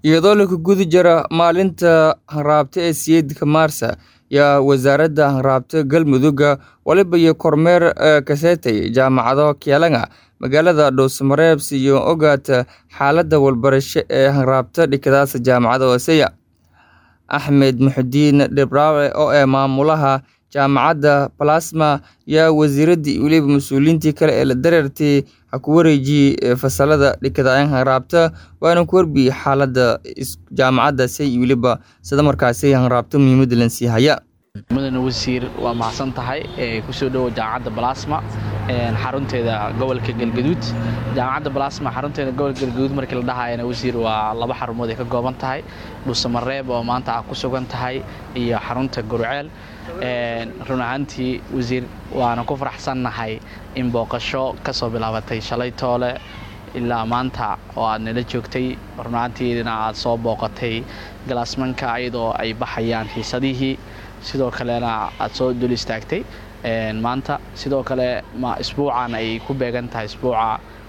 iyadoo la guda jira maalinta hanraabta ee siyeedka maarsa yaa wasaaradda hanraabta galmudug waliba iyo kormeer kaseetay jaamacado kialanga magaalada dhuusamareebs iyo ogaata xaaladda walbarasho ee hanraabta dhikadaasa jaamacada hooseya axmed muxudiin dhibraawe oo ee maamulaha jaamacadda balasma yaa wasiiraddii weliba mas-uuliyiintii kale ee la dareertay ha ku wareejiyey fasalada dhikadayan hanraabta waana ku warbiyey xaaladda jaamacaddaasi iyo weliba sida markaasi hanraabta muhiimadda lansii haya mudane wasiir waa mahadsan tahay kusoo dhowo jaamacadda balasma xarunteeda gobolka galgaduud jaamacadda balasma xarunteeda gobolka galgaduud markii la dhahayana wasiir waa laba xarumood ay ka kooban tahay dhuusamareeb oo maanta ah ku sugan tahay iyo xarunta gurceel run ahaantii wasiir waana ku faraxsannahay in booqasho ka soo bilaabatay shalay toole ilaa maanta oo aad nala joogtay run ahaantiina aad soo booqatay galaasmanka iyadoo ay baxayaan xiisadihii sidoo kalena aad soo dul istaagtay maanta sidoo kale isbuucan ay ku beegan tahay isbuuca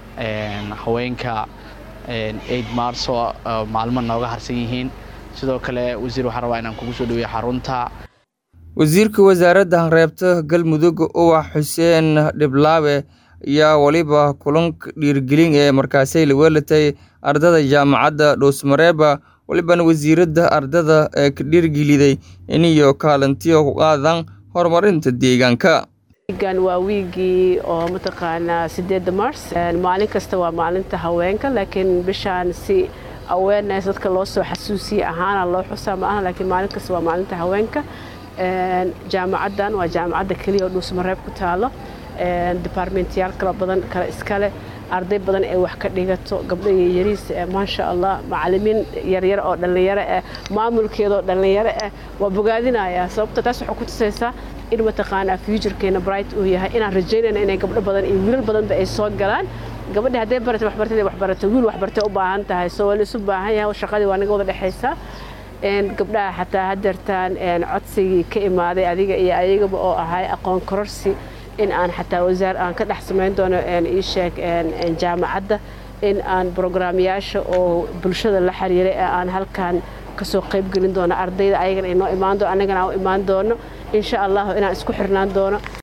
haweenka eid marso maalmo nooga harsan yihiin sidoo kale wasiir waxaan rabaa inaan kugu soo dhaweeya xarunta wasiirka wasaaradda hanreebta galmudug uwax xuseen dhiblaawe ayaa waliba kulanka dhiirgelin ee markaasi la weelatay ardada jaamacadda dhuusmareeba walibana wasiiradda ardada ee ka dhiirgeliday iniyo kaalintiyo ku qaadan horumarinta deegaanka wiigan waa wiigii oo mataqaanaa sideedda mars maalin kasta waa maalinta haweenka laakiin bishaan si awareness dadka loo soo xasuusiye ahaana loo xusaa ma aha laakiin maalin kasta waa maalinta haweenka jaamacaddan waa jaamacadda keliya oo dhuusmareeb ku taalo departmentyaal kala badan kale iskale arday badan ee wax ka dhigato gabdho yaryariis maasha allah macalimiin yaryar oo dhallinyaro ah maamulkeeda oo dhallinyaro ah waa bogaadinayaa sababta taas waxay ku tusaysaa in mataqaanaa futurekeena bright uu yahay inaan rajaynayna inay gabdho badan iyo wiilal badanba ay soo galaan gabadhi hadday baratay waxbartay waxbaratay wiil waxbartay u baahan tahay soo waa la isu baahan yahay shaqadii waa naga wada dhexaysaa gabdhaha xataa hadeertaan codsigii ka imaaday adiga iyo ayagaba oo ahay aqoon kororsi in aan xataa wasaar aan ka dhex samayn doono ii sheeg jaamacadda in aan brograamyaasha oo bulshada la xiriiray ee aan halkan kasoo qaybgelin doono ardayda ayagana inoo imaan doono annagana aan u imaan doono insha allahu inaan isku xirnaan doono